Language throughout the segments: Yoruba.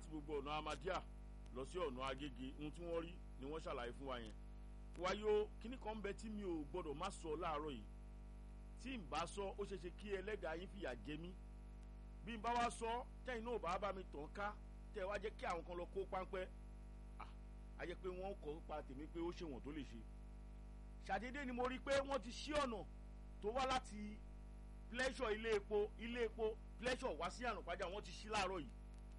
láti gbogbo ọ̀nà Ahmadiyya lọ sí ọ̀nà Agége ohun tí wọ́n rí ni wọ́n ṣàlàyé fún wa yẹn wáyé o kíní kan ń bẹ tí mi ò gbọ́dọ̀ má sọ láàárọ̀ yìí tí n bá sọ ó ṣeéṣe kí ẹlẹ́dàá yín fìyà jẹ mí bí n bá wá sọ tẹ́yìn náà bá bá mi tàn ká tẹ́ wá jẹ́ kí àwọn kan lọ kó páńpẹ́ a jẹ́ pé wọ́n kọ́ pa tèmi pé ó ṣe wọ̀n tó lè ṣe ṣàdédé ni mo rí i pé wọ́n ti ṣí ọ̀nà tó wá láti pleasure ilé epo ilé epo pleasure wá sí àrùnpájà wọ́n ti ṣí láàárọ̀ yìí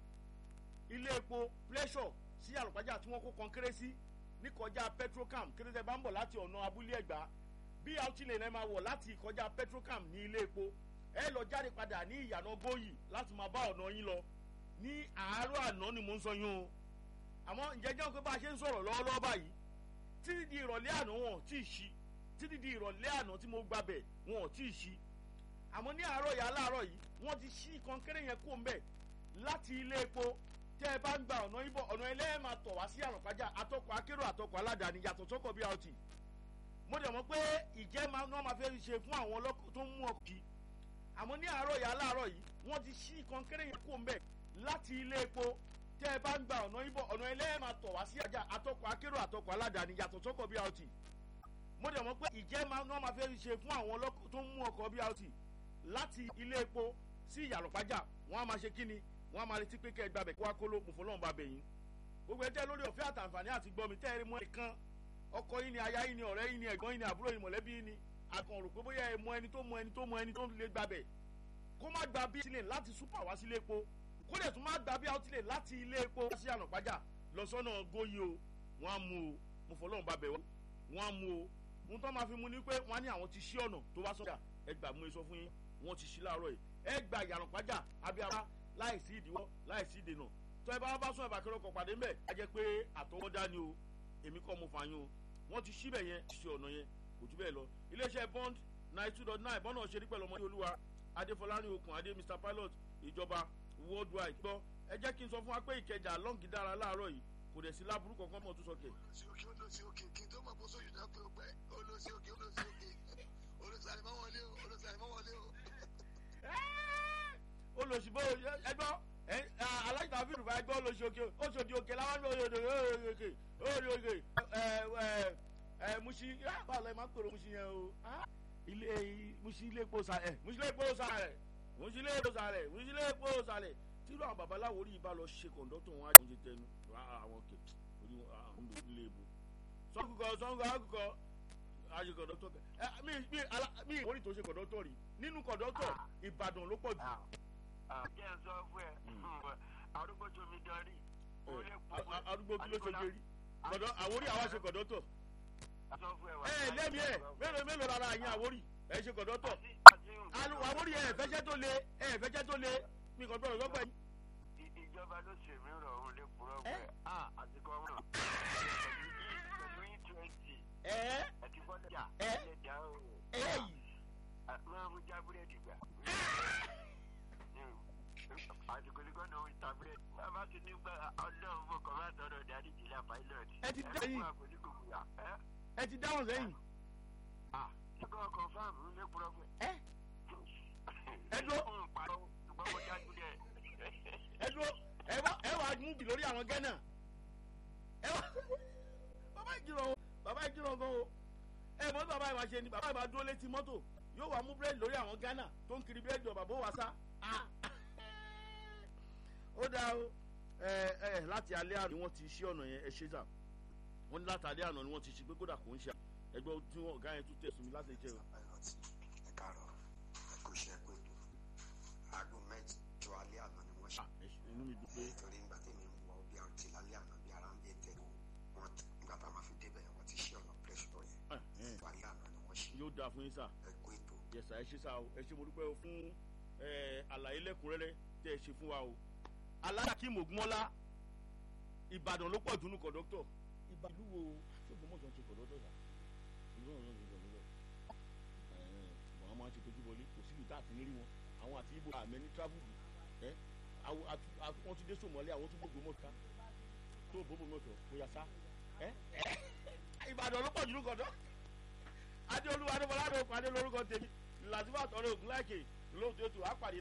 ilé epo pleasure sí àrùnpájà tí wọ́n kó kọ́ńkéré sí ní kọjá petrocam kéréje bá ń bọ̀ láti ọ̀nà abúlé ẹ̀gbá bí àwùjọ lè máa wọ̀ láti kọjá petrocam ní ilé epo ẹ lọ jáde padà ní ìyànà gbóyì láti máa bá ọ̀nà yín lọ ní àárọ̀ àná ni mò ń sọ yín o àmọ́ ǹjẹ́ jẹ́ pé bá a ṣe ń sọ̀rọ̀ lọ́wọ́lọ́wọ́ báyìí títí di ìrọ̀lẹ́ àná wọn ò tí ì ṣí títí di ìrọ̀lẹ́ àná tí mo gbàbẹ̀ wọn ò tí ì ṣí àmọ́ ní àárọ̀ yà láàárọ̀ yìí wọ́n ti ṣí kọ́ńkéré yẹn kó ń bẹ̀ láti ilé epo tẹ́ ẹ bá ń gba ọ̀nà ibọ̀ ọ̀nà ilé ẹ̀ máa tọ̀ wá sí àrùnpájà àtọkọ̀ akérò àtọkọ̀ aládàáni yàtọ̀ sọ́kọ̀ BRT mo dẹ̀ mọ̀ pé ìjẹ́ máa náà máa fẹ́ ṣe fún àwọn ọlọ́kọ̀ tó ń mú ọkọ̀ kí àmọ́ ní àárọ̀ yà láàárọ̀ yìí wọ́n ti ṣí kọ́ńkéré yẹn kó ń bẹ̀ láti ilé epo tẹ́ ẹ bá ń gba ọ̀nà ibọ̀ ọ̀nà ilé ẹ̀ máa tọ̀ wá sí àjà àtọkọ̀ akérò àtọkọ̀ aládàáni yàtọ̀ sọ́kọ̀ BRT mo dẹ̀ mọ̀ pé ìjẹ́ máa náà máa fẹ́ ṣe fún àwọn ọlọ́kọ̀ tó ń mú ọkọ̀ BRT láti ilé epo sí ìyàlọ́pájà wọ́n á máa ṣe kíni wọ́n á máa retí pé kẹ́ ẹ gbàbẹ̀ kó wá kó ló mú fọlọ́run bá bẹ̀ yín gbogbo ẹjẹ́ lórí ọ̀fẹ́ àtàǹfààní àti gbọ́mi tẹ́ ẹ rí mọ́ ẹ̀kan ọkọ yín ni aya yín ni ọ̀rẹ́ yín ni ẹ̀gbọ́n yín ni àbúrò yín mọ̀lẹ́bí yín ni àkàn rò pé bóyá ẹ mọ ẹni tó mọ ẹni tó mọ ẹni tó lè gbàbẹ̀ kó má gba bí sílẹ̀ láti súpà wá sílé epo kó dẹ̀ tún má gba bí outlẹ̀ láti ilé epo wá sí ànàpájà lọ sọ́nà góyè o wọ́n á mú o mo fọlọ́run bá bẹ̀ wọ́n á mú o ohun tó máa fi mú ni pé wọ́n á ní àwọn ti ṣí ọ̀nà tó wá sọ́jà ẹ gbà mú e sọ fún yín wọ́n ti ṣí láàárọ̀ yìí ẹ gba ìyànàpájà abiyara láì sí ìdíwọ́ láì sí ìdènà tó ẹ bá bá sún ẹ̀bà kẹrọ kan pàdé mbẹ̀ á jẹ́ pé àtọwọ́dá ni o èmi kọ́ mo fààyàn o wọ́n ti ṣí bẹ̀ yẹn ṣe ọ̀nà yẹn kò jù bẹ́ẹ̀ lọ iléeṣẹ́ bond nine two dot nine bọ́nà ṣe rí pẹ̀lú ọmọdé olúwa adéfọlárin okùn adé mr pilot ìjọba worldwide gbọ́ ẹ jẹ́ kí n sọ fún wa pé ìkẹjà lọ́ǹgì dára láàárọ̀ yìí kò dẹ̀ sí láburú kankan mọ̀ tó sọ kẹ̀. olùsí òkè olùsí òkè kí n tó mọ̀ kó sóyún náà pé ó pẹ́ olùsí òkè olùsí òkè olùsí àlèmọ́ wọlé o olùsí àlèmọ́ wọlé o. olùsìbò ẹgbọ́ aláìsàn àfi ìrùbá ẹgbọ́ olùsì òkè oṣòdì òkè làwọn ní òyòdò òkè òyòdò òkè ẹ ẹ musi báwo la ẹ máa ń pèrò musi yẹn o ilé musi ilé epo sàlẹ̀ musi ilé epo sàlẹ̀ musi ilé epo sàlẹ̀ musi ilé epo sàlẹ̀ tírú àwọn babaláwo rí ibà lọ ṣe kọ̀ǹdọ́tọ̀ wọn àjọ ṣe tẹnu àwọn kè orí àwọn ọmọdé ilé epo sọ́kùkọ sọ́kùkọ àkùkọ àṣe kọ̀ǹdọ́tọ̀ kẹ ẹ mi mi ala mi ìwọ́n ní tó ṣe kọ̀ǹdọ́tọ̀ rí nínú kọ̀ǹdọ́tọ̀ Ìbàdàn ló pọ̀ jù. jẹ́ ẹ sọ fún ẹ arúgbó jomi darí. arúgbó kí ló ṣe jẹ rí kọ̀dọ̀ àwórí àwa ṣe kọ̀ǹdọ́tọ̀ ẹ lẹ́mi ẹ mélòó mélòó rárá yín àwórí ẹ ṣe kọ̀ǹdọ́tọ̀ àwórí ẹ fẹ́jẹ́ tó le ẹ fẹ́jẹ́ tó le mi kàn gbọ́dọ̀ lọ́gbà yìí. ìjọba ló ṣe mí rọ̀ òun lè purọ́ pé a àti gọ́ọ̀nà pẹ̀lú e twenty ẹ àti bọ́dà ẹ lè dá o. ẹ yìí. máa mú já búrẹ́dì gbà. àdìgbòlì gọ́nà òun ta búrẹ́dì. bàbá ti ní gbà ọlọ́run fún kọ́má tọrọ dárí jìlá pilot. Ẹ ti dá yìí. ẹ fún àpòlí gbogbo yà. ẹ ti dáhùn sẹ́yìn. nígbà ọkọ̀ fáàmù lè purọ́ pé. ẹ ẹ dúró ń parọ́ ṣùgbọ́n mo dájú dẹ̀. ẹ dúró ẹ wá ẹ wá múbi lórí àwọn gánà ẹ wá bàbá ìjìnà o bàbá ìjìnà gan o ẹ mọ bàbá ìwà ṣe ni bàbá ìwà dúró létí mọ́tò yóò wá mú búrẹ́dì lórí àwọn gánà tó ń kiri búrẹ́dì ọ̀bà bó wá sá ó dáa o ẹ ẹ láti alẹ́ àná ni wọ́n ti ṣí ọ̀nà yẹn ẹ ṣe sà wọ́n ní láti alẹ́ àná ni wọ́n ti ṣí pé kódà kò ń ṣe ẹgbẹ́ tí wọ́n ọ̀gá yẹn tún tẹ̀sùn mi láti jẹ́ o. pilot ẹ káàárọ̀ ẹ kò ṣe pé aago mẹ́jọ alẹ́ àná ni wọ́n ṣe. Ah, ẹ ṣe- inú mi dùn pé nítorí nígbà tí mi ń wọ bí a ti lálẹ́ àná bí ara ń bí tẹ̀ wọ́n nígbà tá a máa fi débẹ̀ wọ́n ti ṣe ọ̀nà pẹ́ṣọ̀ yẹn ah, eh, alẹ́ àná ni wọ́n ṣe yóò dáa fún yín sà. ẹ kó ètò yẹsà ẹ ṣe sá o ẹ ṣe mo dúpẹ́ o fún ẹ àlàyé lẹ́kùnrẹ́rẹ́ tẹ́ ẹ ṣe fún wa o. aláàkíìmù ògúnmọ́lá ìbàdàn ló pọ̀ dùnú kọ̀dọ́tọ̀. ìbàdàn wo ṣóògùn mọ̀tò ń ṣe kọ̀dọ́tọ̀ sà. ìlú ọ̀rọ̀ ń ṣe kọ̀dọ́tọ̀. ṣùgbọ́n àwọn máa ń ṣe tójú bọlé kò síbi tá a ti ní rí wọn àwọn àti ibo àmẹ́ ní travel ẹ àwọn àti- àti- wọ́n ti dé sòmọ́lé àwọn tó gbogbo mọ́ta tó gbogbo mọ́tò kò yà sá. ẹ ìbàdàn ló pọ̀ dùnú kọ̀dọ́ adéolúwa adébọlá adé òkú adé lórúkọ tèmi làtúbà tọrọ ògùn láìkè lóòótọ́ ètò àpàdé